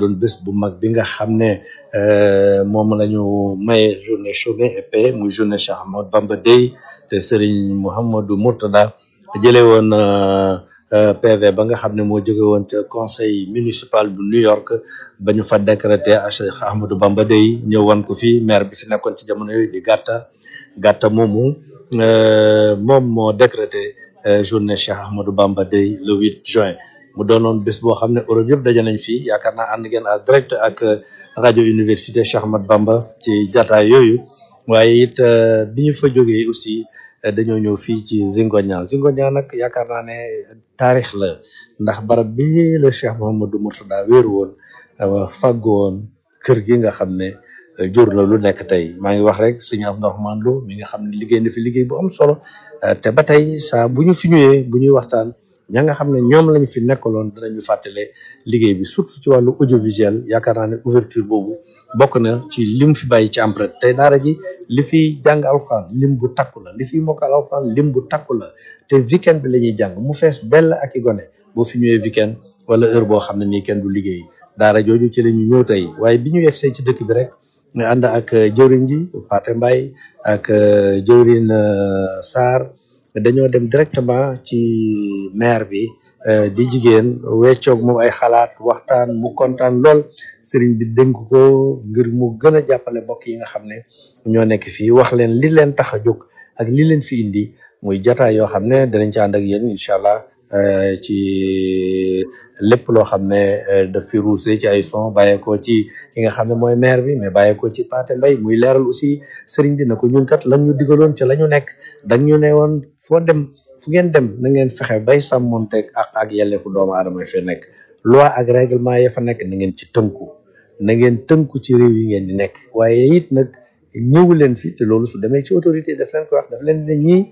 doon bés bu mag bi nga xam ne moom la ñu maye journée chômée et paix muy journée Cheikh Ahmadou Bamba Day te Serigne Mouhamadou Mourtada jëlee woon PV ba nga xam ne moo jóge woon ca conseil municipal bu New York ba ñu fa décrété Cheikh Ahmadou Bamba Day ñëw wan ko fi maire bi fi nekkoon ci jamono yooyu di gàtta gàtta moomu moom moo décrété journée Cheikh Ahmadou Bamba Day le 8 juin mu doonoon bés boo xam ne Europe yëpp daje nañ fii yaakaar naa ànd ngeen en direct ak rajo université Cheikh Ahmadou Bamba ci jataay yooyu waaye it bi ñu fa jógee aussi dañoo ñëw fii ci Zingonia Zingonia nag yaakaar naa ne taarix la ndax barab bi la Cheikh Mouhamadou Mourtada wéeru woon fàggu woon kër gi nga xam ne jur la lu nekk tey maa ngi wax rek sëñ Abdourahmane Lo mi nga xam ne liggéey na fi liggéey bu am solo te ba tey saa bu ñu fi ñëwee bu ñuy waxtaan ña nga xam ne ñoom lañ fi nekkaloon danañu fàttale liggéey bi surtout ci wàllu audiovisuel yaakaar naa ne ouverture boobu bokk na ci lim fi bàyyi ci empreinte tey daara ji li fi jàng alxuraan lim bu takku la li fi mokkal alxuraan lim bu takku la te weekend bi la ñuy jàng mu fees dell ak i gone boo fi ñëwee weekend wala heure boo xam ne nii kenn du liggéey daara jooju ci la ñu ñëw tey waaye bi ñu yegsee ci dëkk bi rek nga ànd ak jëwriñ ji Pathé Mbaye ak jëwriñ Sarr dañoo dem directement ci maire bi di jigéen weccoog moom ay xalaat waxtaan mu kontaan lool sëriñ bi dénk ko ngir mu gën a jàppale mbokk yi nga xam ne ñoo nekk fii wax leen li leen tax a jóg ak li leen fi indi muy jataay yoo xam ne danañ ci ànd ak yéen incha allah ci lépp loo xam ne daf fi ruuse ci ay son bàyyeekoo ci ki nga xam ne mooy maire bi mais bàyyeekoo ci Pathé Mbaye muy leeral aussi sëriñ bi na ko ñun kat lan ñu digaloon ca la ñu nekk dañ ñu ne woon foo dem fu ngeen dem na ngeen fexe bay sàmmonteeg ak ak yelleefu doomu aadama yi fa nekk loi ak règlement ya fa nekk na ngeen ci tënku na ngeen tënku ci réew yi ngeen di nekk waaye it nag ñëwu leen fi te loolu su demee ci autorité daf leen ko wax daf leen ne ñii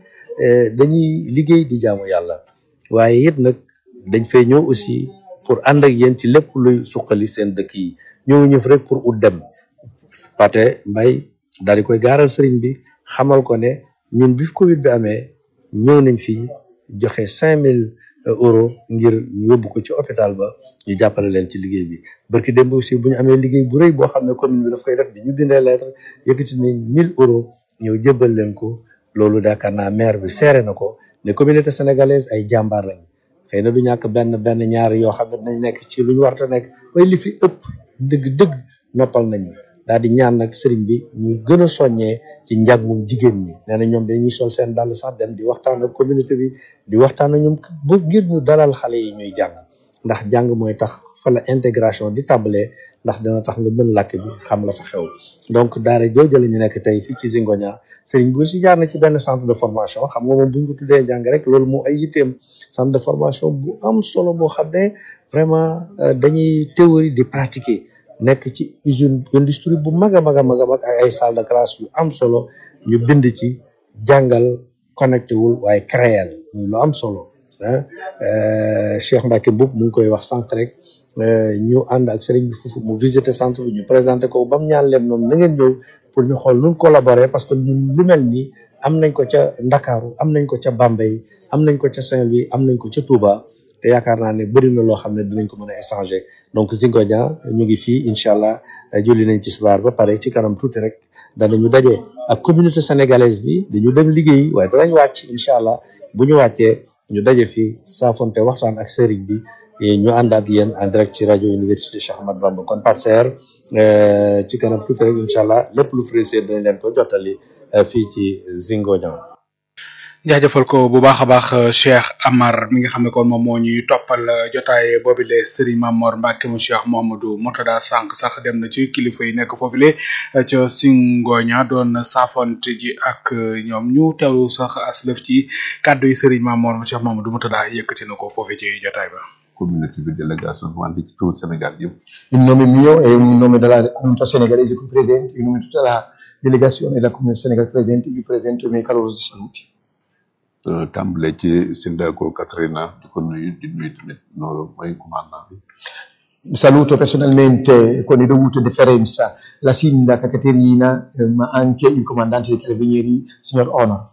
dañuy liggéey di jaamu yàlla waaye it nag dañ fay ñëw aussi pour ànd ak yéen ci lépp luy suqali seen dëkk yi ñëw ñëf rek pour ut dem Pathé Mbaye daal di koy gaaral sëriñ bi xamal ko ne ñun bi Covid bi amee ñëw nañ fi joxe cinq mille euros ngir yóbbu ko ci hôpital ba ñu jàppale leen ci liggéey bi barki démb aussi bu ñu amee liggéey bu rëy boo xam ne commune bi daf koy def bi ñu bindee lettre yëkkati nañ mille euros ñëw jébbal leen ko loolu daakaar naa maire bi seere na ko ne communauté sénégalaise ay jàmbaar lañ xëy na du ñàkk benn benn ñaar yoo xam ne dinañ nekk ci lu ñu warta nekk waaye li fi ëpp dëgg dëgg noppal nañu daal di ñaan nag sëriñ bi ñu gën a soññee ci njàngum jigéen ñi nee na ñoom dañuy sol seen dàll sax dem di waxtaan ak communauté bi di waxtaan ak ñoom bu ngir ñu dalal xale yi ñuy jàng ndax jàng mooy tax fa la intégration di tàmbalee ndax dina tax nga mën làkk bi xam la fa xew donc daara jooju la ñu nekk tey fii ci Zingonia sëriñ bi aussi jaar na ci benn centre de formation xam nga moom bu ñu ko tuddee jàng rek loolu moo ay yitteem centre de formation bu am solo boo xam ne vraiment dañuy théorie di pratiquer nekk ci usine industrie bu mag a mag a mag a mag ak ay salle de classe yu am solo ñu bind ci jàngal connecté wul waaye créel ñu lu am solo ah Cheikh Mbacke Mboup mu ngi koy wax sànq rek ñu ànd ak sëriñ bi foofu mu visiter centre bi ñu présenté ko ba mu ñaan leen moom na ngeen ñëw pour ñu xool nun collaborer parce que ñun lu mel nii am nañ ko ca Ndakaaru am nañ ko ca Bambey am nañ ko ca Saint-Louis am nañ ko ca Touba te yaakaar naa ne bëri na loo xam ne dinañ ko mën a échanger donc Zingonia ñu ngi fii incha allah julli nañ ci subaar ba pare ci kanam tuuti rek danañu daje ak communauté sénégalaise bi dañu dem liggéey waaye danañ wàcc incha allah bu ñu wàccee ñu daje fii saafonte waxtaan ak sëriñ bi ñu ànd ak yéen en direct ci rajo université Cheikh Ahmadou Bamba kon par serre ci kanam tuuti rek incha allah lépp lu frisé dinañ leen ko jottali fii ci Zingonia. jaajëfal ko bu baax a baax Cheikh Amar mi nga xam ne kon moom moo ñuy toppal jotaay boobile Serigne Mamor Mbacke mu Cheikh Mouhamadou Mourtada sànq sax dem na ci kilifa yi nekk foofule ca Singoña doon saafonte ji ak ñoom ñu teewlu sax aslëf ci kàddu yi Serigne Mamor mu Cheikh Mouhamadou Mourtada yëkkati na ko foofu ci jotaay ba. communauté bi délégation wante ci turu Sénégal yëpp. in nome mio e in nome della comunità senegalese qui presente, in nome di tutta la delegazione della comunità senegalese presente, vi presento i miei calorosi saluti. tàmbale ci Sindaco Katrina di ko nuyu di nuyu tamit noonu mooy commandant bi. Saluto personalmente con le dovute deferenza la sindaca Caterina, eh, ma anche il comandante dei carabinieri, signor Honor.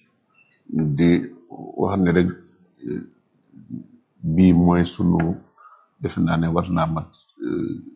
di wax ne rek bii mooy sunu defe naa ne war naa mat